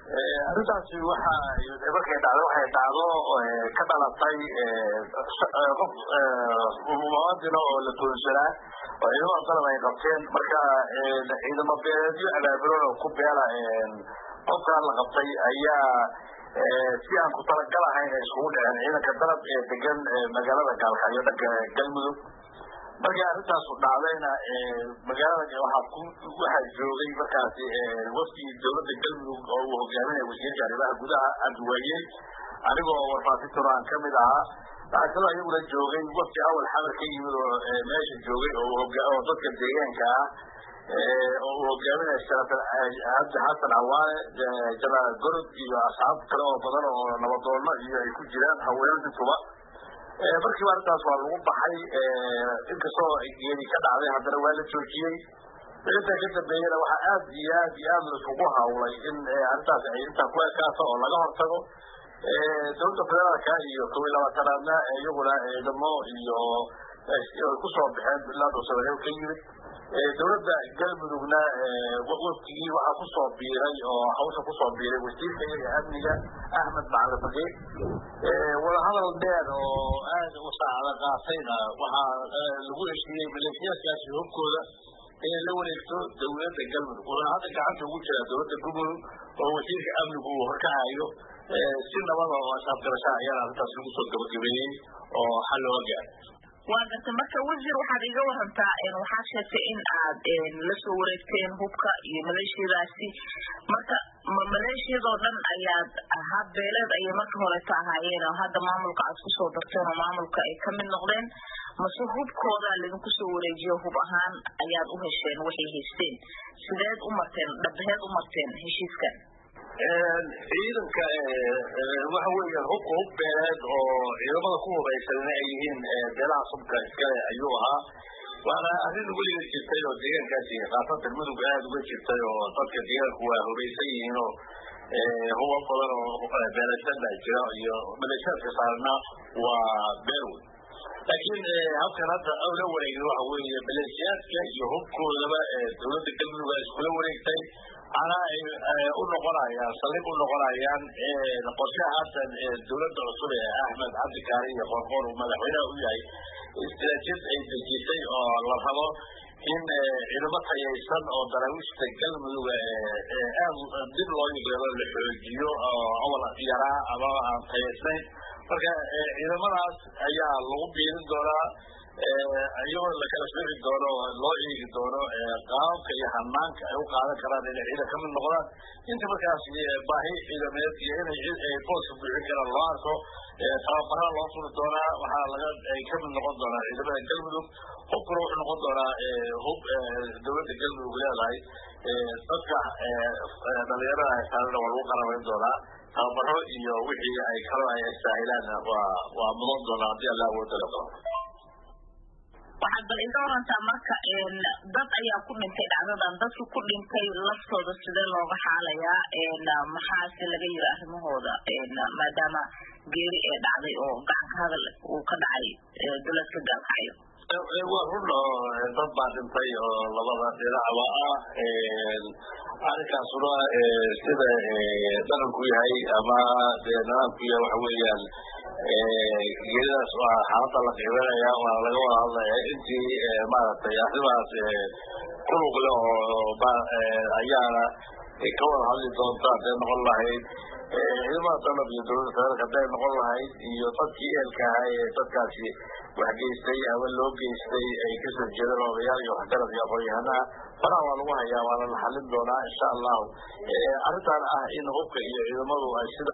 arrintaasi waxa markay dhacdo waxay dhacdo ka dhalatay qof muwaadina oo la toonsanaa oo ciidamada dalab ay qabteen marka ciidamo beeleedyo abaabulan oo ku beela qofkaan la qabtay ayaa si aan ku talagal ahayn ay iskugu dhaceen ciidanka dalab ee degan magaalada gaalkacyo dhanka galmudug markii arrintaasu dhacdayna magaalada waxaa joogay markaasi wafdi dowladda galmudug oo uu hogaaminaya wasiirka arrimaha gudaha cabdiwaayey anigoo warfaafintuna aan kamid ahaa waxaa kaloo iyaguna joogay wafdi awal xamar ka yimid oo meesha joogay oo dadka deegaanka ah oo uu hogaaminaya senator cabdi xasan cawaane janaal gorod iyo asxaab kale oo badan oo nabadoono iyo ay ku jiraan haweenintuba markiiba arrintaas waa lagu baxay inkastoo geedi ka dhacday haddana waa la joojiyey intaa ka dambeeyana waxaa aad iyo aad iyo aad laisugu hawlay in arrintaas ay intaa ku ekaato oo laga hortago dowladda federaalka iyo kow iyo labaatanaadna iyaguna ciidamo iyo kusoo baxeen ilaa dhuusamareeb ka yimid dowladda galmudugna wafdigii waxaa kusoo biiray oo hawsha kusoo biiray wasiirka iyaga amniga axmed macalin faqiir wadahadal dheer oo aad u saacada qaatayna waxaa lagu heshiiyey maleeshiyaadkaasi hubkooda inay la wareegto dowladda galmudug wuxuuna hadda gacanta ugu jiraa dowladda galmudug oo wasiirka amnigu uu horkacayo si nabada oo asaabgarasha ayaana arrintaas lagu soo gabagabeeyey oo xal looga gaaray waa garta marka wasiir waxaad iga warantaa waxaa sheegtay in aad lasoo wareegteen hubka iyo maleeshiyadaasi marka ma maleeshiyadoo dhan ayaad hab beeleed ayay marka horeto ahaayeen oo hadda maamulka aad kusoo darteen oo maamulka ay kamid noqdeen mase hubkoodaa laidinku soo wareejiyo hub ahaan ayaad u hesheen waxay haysteen sideed u marteen dhabaheed u marteen heshiiskan ciidanka waxa weeyaan hubka hub beeleed oo ciidamada ku hubaysanna ay yihiin beelaha subka iskale ayuu ahaa waana arrin weliga jirtay oo deegaankaasi khaasatan mudug aada uga jirtay oo dadka deegaanku waa hubaysan yihiin oo huba badan oo beelashada jira iyo maleeshiyaadka saarna waa beerwey laakiin habkan hadda la wareegin waxa weeye maleeshiyaadka iyo hubkoodaba dowladda galmudug a iskula wareegtay ana ay u noqonayaan saldhig u noqonayaan qorshaha haatan dowladda cusub ee axmed cabdi kaari iyo qorqor uu madaxweynaha u yahay istiraatijiyad ay dejisay oo la rabo in ciidamo tayaysan oo daraawiishta galmudug aad dib loo yeelo la xoojiyo oo awal yaraa ama aan tayaysnayn marka ciidamadaas ayaa lagu biirin doonaa iyagoo lakala sooci doono loo eegi doono qaababka iyo hanaanka ay u qaadan karaan inay ciidan kamid noqdaan inta markaas baahi ciidameed iyo inay booska buuxin karaan loo arko tababaraa loo furi doonaa waxaa laga ay kamid noqon doonaa ciidamada galmudug hubkuna wuxuu noqon doonaa hub dowladda galmudug leedahay dadka dhalinyarada ay saarana waa lagu qarabayn doonaa tababaro iyo wixii ay kalo ay saahilaan waa waa mudan doonaa haddii alla awooda la qabo waxaad bal iga warantaa marka dad ayaa ku dhintay dhacdadan dadka ku dhintay laftooda sidee looga xaalayaa maxaase laga yiri arrimahooda maadaama geeri ee dhacday oo gacanka hadal uu ka dhacay duladka gaalkacyo waa run oo dad baa dhintay oo labada dhinacba ah arrinkaasuna sida dhaqanku yahay ama nidaamku yahay waxa weeyaan geeridaas waa xaalada la qiimeynaya waa laga wada hadlaya intii maaragtay arrimaas kulug leh oo ayaana ka wada hadli doonta hadday noqon lahayd ciidamada dalab iyo dowladda federaalka hadday noqon lahayd iyo dadkii eelka ahaa ee dadkaasi wax geystay ama loo geystay ay kasoo jeedaan odayaal iyo waxgarad iyo aqoon-yahanaha faraha waa lagu hayaa waana la xalin doonaa insha allahu arrintan ah in hubka iyo ciidamadu ay sida